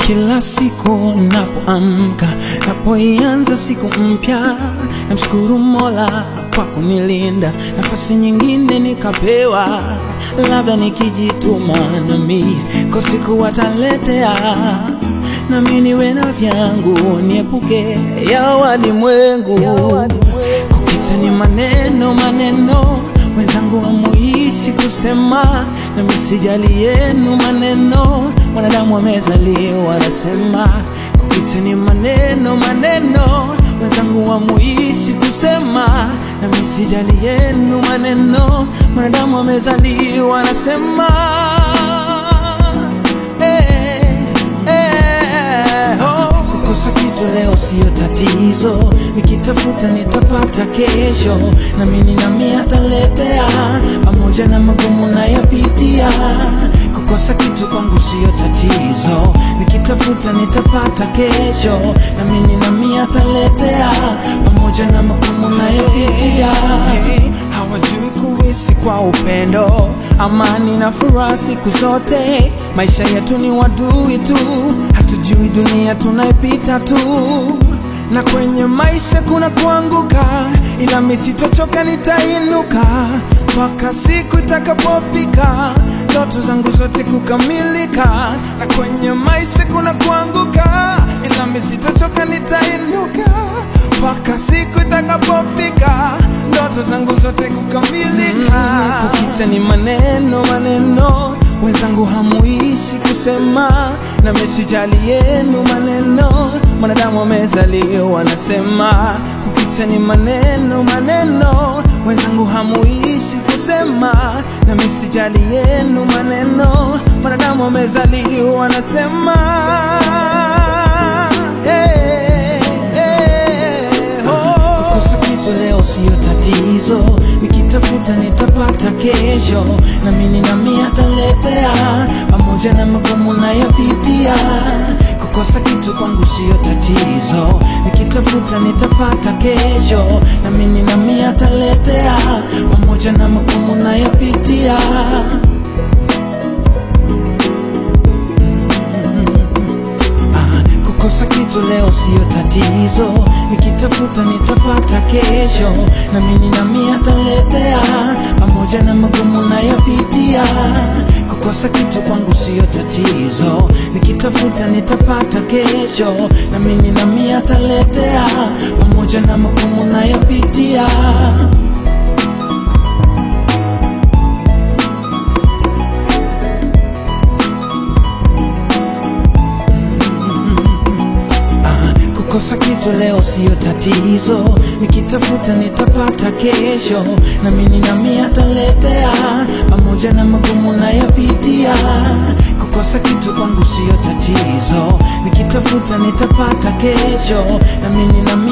Kila siku napoamka, napoianza siku mpya, namshukuru Mola kwa kunilinda, nafasi nyingine nikapewa, labda nikijituma nami kwa siku wataletea, nami niwe na vyangu, niepuke ya walimwengu. Kukita ni maneno maneno, wenzangu hamuishi kusema, nami sijali yenu maneno, wanadamu wamezaliwa nasema. Kukita ni maneno maneno, wenzangu hamuishi kusema, nami sijali yenu maneno, wanadamu wamezaliwa nasema. Eh, eh, oh. Kukosa kitu leo siyo tatizo, nikitafuta nitapata kesho, na mimi nami ataletea, pamoja na magumu nayopitia. Kukosa kitu kwangu siyo tatizo, nikitafuta nitapata kesho, na mimi nami ataletea, pamoja na magumu nayopitia. Hawajui kuishi kwa upendo, amani na furaha siku zote. Maisha yetu ni wadui tu, hatujui dunia tunaipita tu, na kwenye maisha kuna kuanguka, ila mimi sitochoka, nitainuka mpaka siku itakapofika ndoto zangu zote kukamilika. Na kwenye maisha kuna kuanguka, ila mimi sitochoka, nitainuka mpaka siku itakapofika ndoto zangu zote kukamilika. Mm, kukicha ni maneno maneno, wenzangu hamuishi kusema, na mesijali yenu maneno, mwanadamu amezaliwa nasema. Kukicha ni maneno maneno, wenzangu hamuishi kusema, na mesijali yenu maneno, mwanadamu amezaliwa nasema. Hey, hey, oh. Kukosa kitu leo siyo tatizo, nikitafuta nitapata kesho, na mimi nami ataletea, pamoja na magumu nayopitia. Kukosa kitu kwangu siyo tatizo, nikitafuta nitapata kesho, na mimi nami ataletea, pamoja na magumu nayopitia. Kukosa kitu leo siyo tatizo, nikitafuta nitapata kesho, na mimi nami ataletea, pamoja na magumu nayopitia. Kukosa kitu kwangu siyo tatizo, nikitafuta nitapata kesho, na mimi nami ataletea, pamoja na magumu nayopitia. Kukosa kitu leo siyo tatizo, nikitafuta nitapata kesho, na mimi nami ataletea, pamoja na magumu nayopitia. Kukosa kitu kwangu siyo tatizo, nikitafuta nitapata kesho, na mimi nami